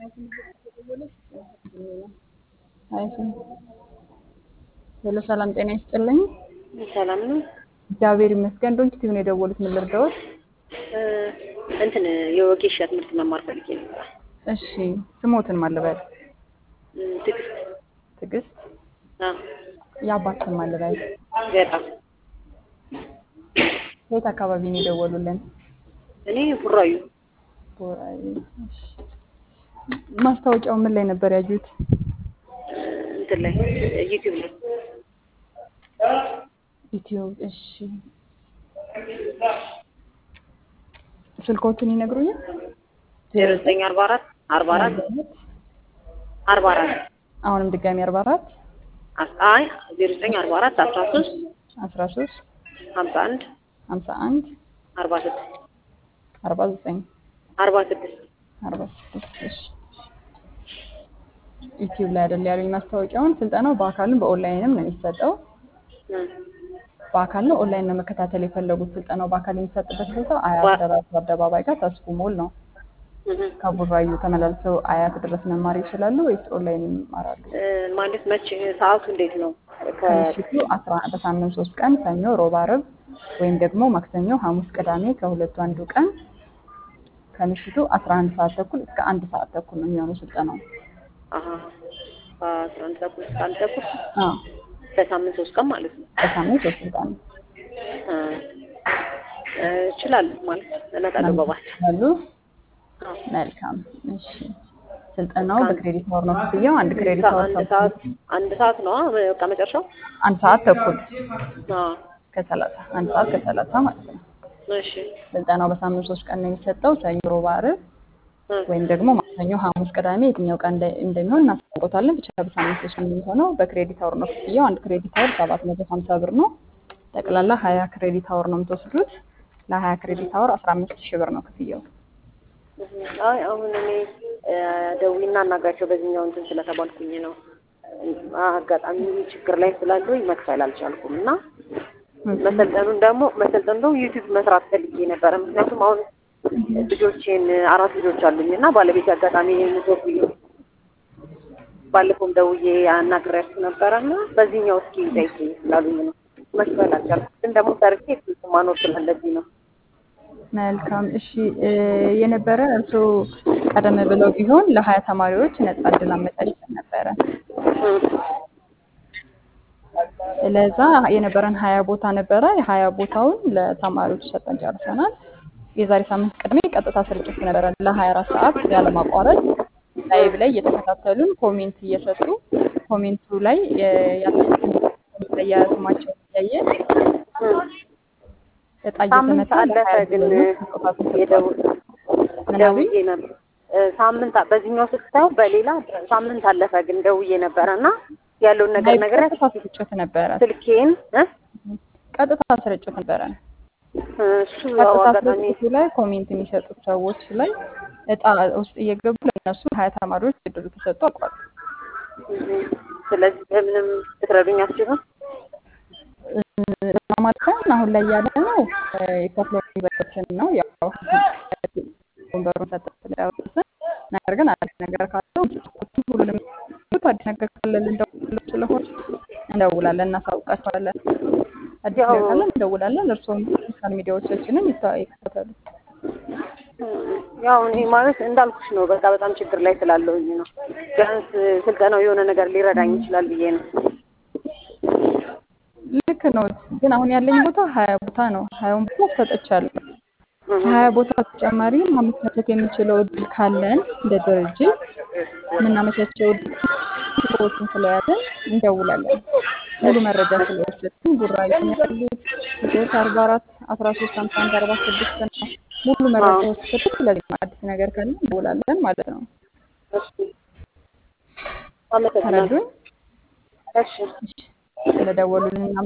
ሄሎ ሰላም ጤና ይስጥልኝ። ሰላም ነው። እግዚአብሔር ይመስገን። ዶንኪ ቲቪ ነው የደወሉት። ምን ልርዳዎት? እንትን የወጌሻ ትምህርት መማር ፈልጌ ነበር። እሺ ስሞትን ማልበል? ትዕግስት ትዕግስት። አዎ፣ የአባትን ማልበል? ገጣ የት አካባቢ ነው የደወሉልን? እኔ ቡራዩ ቦራዩ። እሺ። ማስታወቂያው ምን ላይ ነበር ያዩት? እንትን ላይ ዩቲዩብ ላይ ዩቲዩብ። እሺ ስልኮትን ይነግሩኛል? ዜሮ ዘጠኝ አርባ አራት አርባ አራት አርባ አራት አሁንም ድጋሚ አርባ አራት አይ ዜሮ ዘጠኝ አርባ አራት አስራ ሶስት አስራ ሶስት ሀምሳ አንድ ሀምሳ አንድ አርባ ስድስት አርባ ዘጠኝ አርባ ስድስት አርባ ስድስት እሺ ዩቲዩብ ላይ አይደል ያሉኝ ማስታወቂያውን። ስልጠናው በአካልም በኦንላይንም ነው የሚሰጠው። በአካል ነው ኦንላይን ነው መከታተል የፈለጉት። ስልጠናው በአካል የሚሰጥበት ቦታ አያት ደራሱ አደባባይ ጋር ተስፉ ሞል ነው። ከቡራዩ ተመላልሰው አያት ድረስ መማር ይችላሉ ወይስ ኦንላይን ይማራሉ? ማለት መቼ ሰዓቱ እንዴት ነው? ከምሽቱ አስራ በሳምንት ሶስት ቀን ሰኞ፣ ሮብ፣ ዓርብ ወይም ደግሞ ማክሰኞ፣ ሐሙስ፣ ቅዳሜ ከሁለቱ አንዱ ቀን ከምሽቱ አስራ አንድ ሰዓት ተኩል እስከ አንድ ሰዓት ተኩል ነው የሚሆነው ስልጠናው። አሀ ከአስራ አንድ ተኩል እስከ አንድ ተኩል አዎ በሳምንት ሶስት ቀን ማለት ነው። በሳምንት ሶስት ቀን እችላለሁ ማለት እመጣለሁ በባስ አሉ። መልካም እሺ። ስልጠናው በክሬዲት ወር ነው ክፍያው። አንድ ክሬዲት ወር አንድ ሰዓት አንድ ሰዓት ነው በቃ መጨረሻው አንድ ሰዓት ተኩል አዎ ከሰላሳ አንድ ሰዓት ከሰላሳ ማለት ነው። እሺ ስልጠናው በሳምንት ሶስት ቀን ነው የሚሰጠው። ሰኞ፣ ሮብ፣ ዓርብ ወይም ደግሞ ማክሰኞ፣ ሐሙስ፣ ቅዳሜ የትኛው ቀን እንደ- እንደሚሆን እናስታውቃለን። ብቻ በሳምንት ሶስት ነው የሚሆነው። በክሬዲት አወር ነው ክፍያው። አንድ ክሬዲት አወር ሰባት መቶ ሀምሳ ብር ነው። ጠቅላላ ሀያ ክሬዲት አወር ነው የምትወስዱት። ለሀያ ክሬዲት አወር አስራ አምስት ሺህ ብር ነው ክፍያው። አይ አሁን እኔ ደውዬና አናግራቸው በዚህኛው እንትን ስለተባልኩኝ ነው። አጋጣሚ ችግር ላይ ስላለሁኝ መክፈል አልቻልኩም እና መሰልጠኑን ደግሞ መሰልጠኑ ደግሞ ዩቲዩብ መስራት ፈልጌ ነበረ። ምክንያቱም አሁን ልጆቼን አራት ልጆች አሉኝ እና ባለቤት አጋጣሚ ኔትወርክ ባለፈውም ደውዬ አናግሬያችሁ ነበረ እና በዚህኛው እስኪ ጠይቄ ስላሉኝ ነው መክፈል አልቻልኩም። ግን ደግሞ ሰርቼ ስልክ ማኖር ስላለብኝ ነው። መልካም እሺ። የነበረ እርስዎ ቀደም ብለው ቢሆን ለሀያ ተማሪዎች ነጻ እድል አመቻችተን ነበረ። ለዛ የነበረን ሀያ ቦታ ነበረ። የሀያ ቦታውን ለተማሪዎች ሰጠን ጨርሰናል። የዛሬ ሳምንት ቅድሜ ቀጥታ ስርጭት ነበረ ለሀያ አራት ሰዓት ያለማቋረጥ ላይቭ ላይ እየተከታተሉን ኮሜንት እየሰጡ ኮሜንቱ ላይ የስማቸው እያየ እጣ ሳምንት እየተመታ አለፈ ለሀያ ግን ልጆች ስጦታ ተሰጥቷል። የደው- ምን አሉኝ? ደውዬ ነበር ሳምንት በዚህኛው ስታየው በሌላ ሳምንት አለፈ ግን ደውዬ ነበረ እና ያለውን ነገር አይ ነገር ቀጥታ ስርጭት ነበረ። ስልኬን እ? ቀጥታ ስርጭት ነበረ። እሱ ያው ቀጥታ አጋጣሚ ስርጭቱ ላይ ኮሜንት የሚሰጡት ሰዎች ላይ እጣ ውስጥ እየገቡ ለእነሱ ሀያ ተማሪዎች እድሉ ተሰጥቶ አልቋል። ስለዚህ በምንም ልትረዱኝ አትችሉም? ለማለት አሁን ላይ ያለ ነው የከፍሎ ዩኒቨርሲቲ ነው። ያው ወንበሩን ሰጠን ስለያወስን ነገር ግን አዲስ ነገር ካለው ሁሉንም አዲስ ነገር ካለ ልንደውል ስለሆነ እንደውላለን፣ እናሳውቃቸዋለን። አዲስ ያው- ነገር ካለ እንደውላለን። እርስዎም ሶሻል ሚዲያዎቻችንን ይታ- ይከታተሉ። ያው እኔ ማለት እንዳልኩሽ ነው። በቃ በጣም ችግር ላይ ስላለሁኝ ነው። ቢያንስ ስልጠናው የሆነ ነገር ሊረዳኝ ይችላል ብዬ ነው። ልክ ነው። ግን አሁን ያለኝ ቦታ ሀያ ቦታ ነው። ሀያውን ቦታ ሰጥቻለሁ። ከሀያ ቦታ ተጨማሪ ማመቻቸት የሚችለው እድል ካለን እንደ ድርጅት የምናመቻቸው እድል ሰዎችን ስለያዘን እንደውላለን። ሙሉ መረጃ ስለወሰድን ጉራዩ ነው ያሉት ልጆች አርባ አራት አስራ ሶስት ሀምሳ አንድ አርባ ስድስት ነው ሙሉ መረጃ ወሰድን። ስለዚህ አዲስ ነገር ካለ እንደውላለን ማለት ነው። እሺ፣ አመሰግናለሁ። ተረዱኝ። እሺ ስለደወሉልን